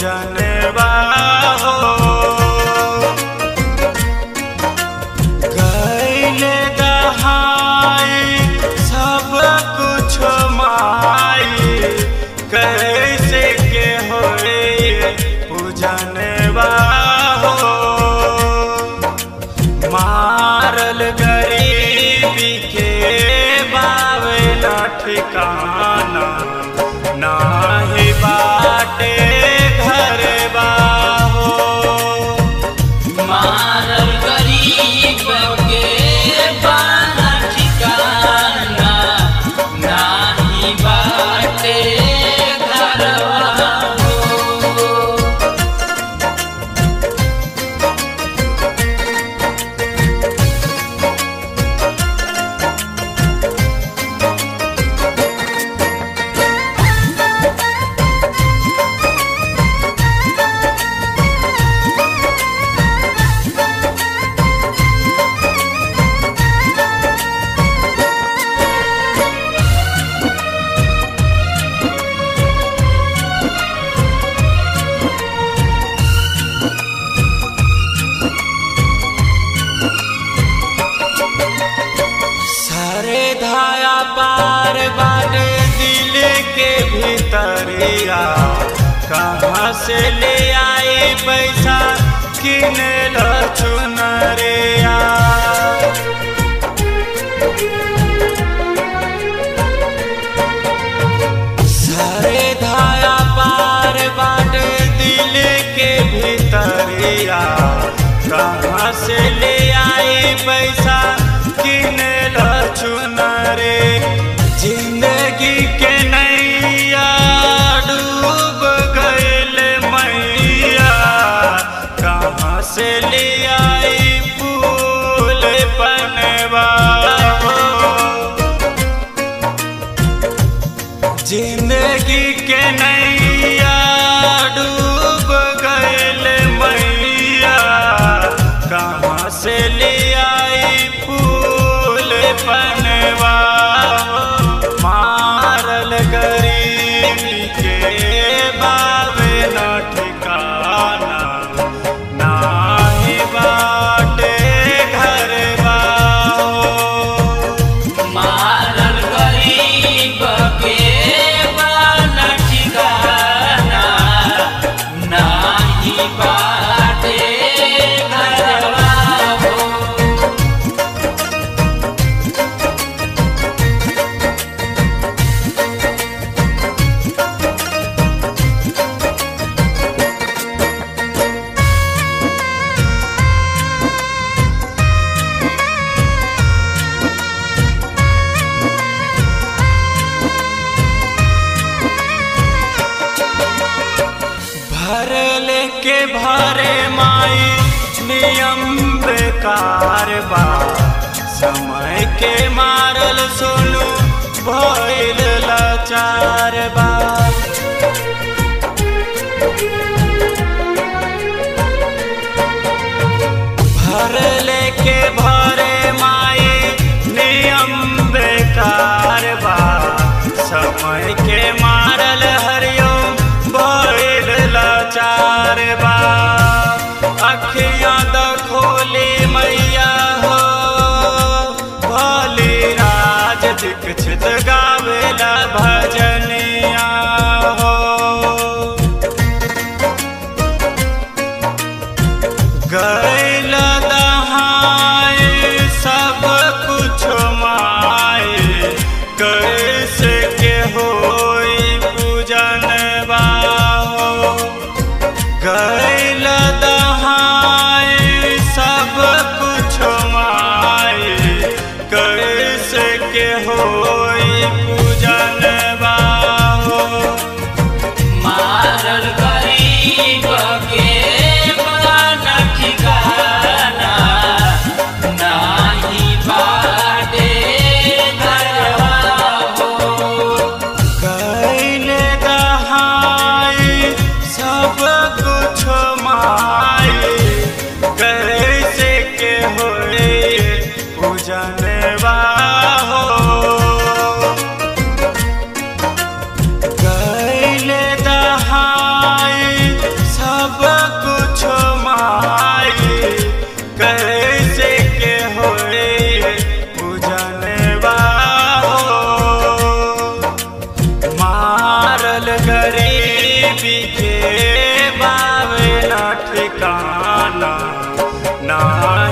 पूजनवा हो गैले दहाई सब कुछ माई कैसे के होए पूजनवा हो मारल गरीबी के बावेला ठिकाना नाही बाटे घर बाहो मारल गरीब के बाना ठिकाना नाही बाटे घरवा हो। सारे धाया पार बाटे दिल के भीतरिया कहाँ से ले आए पैसा किने लो चुनरिया सारे धाया पार बाटे दिल के भीतरिया कहाँ से ले आए पैसा किने लो चुनरे जिंदगी के नैया डूब गईल मैया कहाँ से ले आई फूल पनवा हो जिंदगी के नैया डूब गईल मैया कहाँ से ले आई फूल पनवा मारल गरीबी के बावे न ठिकाना नाही बाटे घर मारल गरीब के बाना ठिकाना नाही बाटे घरवा हो। भर लेके भरे माई नियम बेकार बा समय के मारल सोनू भइल लाचार बा भर लेके भरे माई नियम बेकार बा समय के मारल हरिओम भइल लाचार बा अखियां द खोली मैया हो भोली राज दीक्षित गावेला भजनिया हो गैल दहाए सब कुछ माए कैसे के होई पूजन हो गैल दहाए सब कुछ माए कैसे के होई पूजन हो मारल गरीब के बाना ठिकाना नाही बाटे घरवा हो। कैल दहाई सब कुछ माई कैसे के होए पूजनवा हो कैल दहाई ना